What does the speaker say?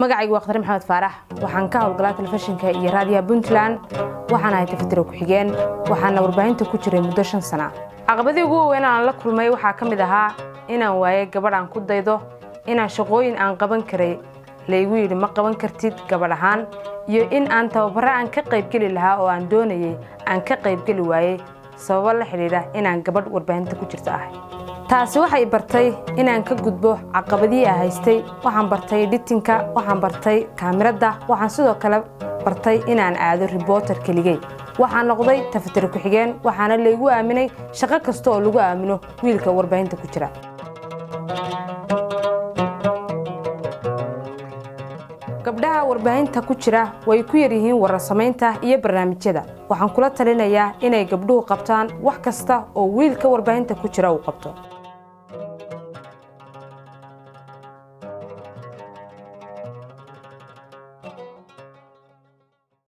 magacaygu waa khatare maxamed faarax waxaan ka howlgalaa telefishinka iyo raadiyaha puntland waxaan ahay tafatiro ku-xigeen waxaana warbaahinta ku jiray muddo shan sana caqabadii ugu waaweyn aan la kulmay waxaa ka mid ahaa inaan waayay gabadh aan ku daydo inaan shaqooyin aan qaban karay laygu yidhi ma qaban kartid gabadh ahaan iyo in aan tababaro aan ka qaybgeli lahaa oo aan doonayay aan ka qaybgeli waayey sababo la xidhiidha inaan gabadh warbaahinta ku jirta ahay taasi waxay bartay inaan ka gudbo caqabadihii a haystay waxaan bartay dhitinka waxaan bartay kaamiradda waxaan sidoo kale bartay inaan aado riboter keligey waxaan noqday tafatiro ku-xigeen waxaana laygu aaminay shaqo kasta oo lagu aamino wiilka warbaahinta ku jira gabdhaha warbaahinta ku jira way ku yaryihiin warasamaynta iyo barnaamijyada waxaan kula talinayaa inay gabdhuhu qabtaan wax kasta oo wiilka warbaahinta ku jira uu qabto